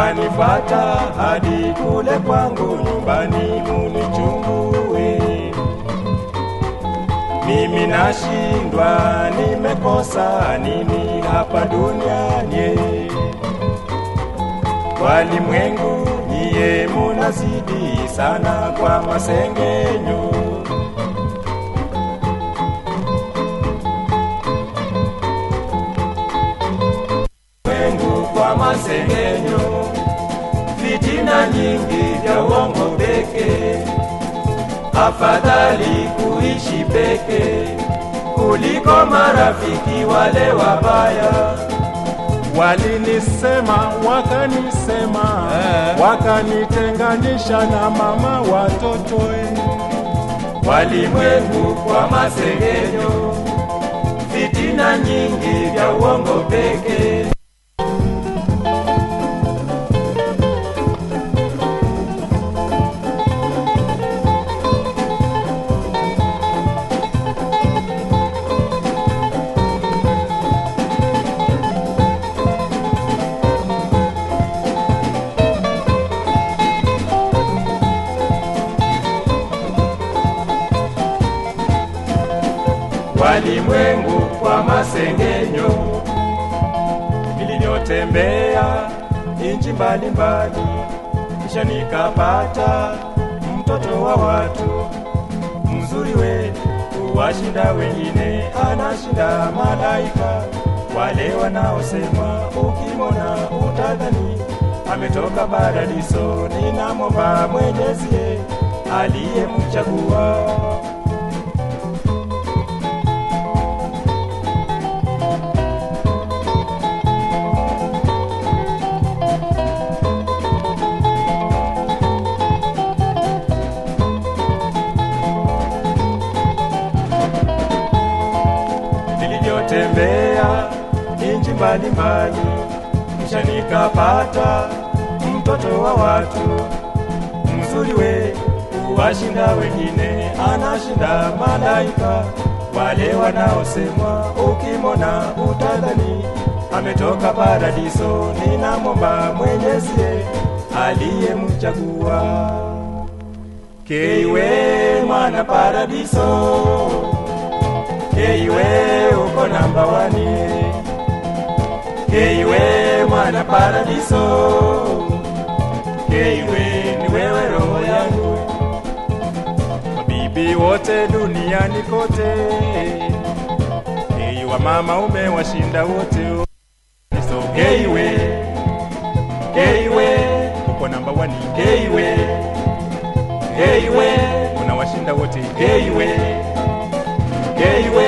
mwanifuata hadi kule kwangu nyumbani munichungue. Mimi nashindwa, nimekosa nini hapa duniani? Walimwengu nyie munazidi sana kwa masengenyo. Wengu kwa masengenyo, fitina nyingi vya uongo peke. Afadhali kuishi peke kuliko marafiki wale wabaya. Walinisema wakanisema, Eh. wakanitenganisha na mama watoto eh. Walimwengu kwa masengenyo, fitina nyingi vya uongo peke. Walimwengu kwa masengenyo, nilivyotembea nchi mbalimbali, kisha nikapata mtoto wa watu mzuri we kuwashinda wengine, anashinda malaika wale wanaosema ukimwona utadhani ametoka paradiso. Ninamwomba Mwenyezi aliyemchagua nilivyotembea nchi mbalimbali, kisha nikapata mtoto wa watu mzuri we kuwashinda wengine, anashinda malaika wale wanaosema ukimwona utadhani ametoka paradiso. Ninamwomba Mwenyezi aliyemchagua keiwe mwana paradiso Keiwe uko namba wani Keiwe mwana paradiso Keiwe ni wewe roho yangu Mabibi wote duniani kote Kei wa mama umewashinda wote So Keiwe Keiwe uko namba wani Keiwe Keiwe unawashinda wote Keiwe Keiwe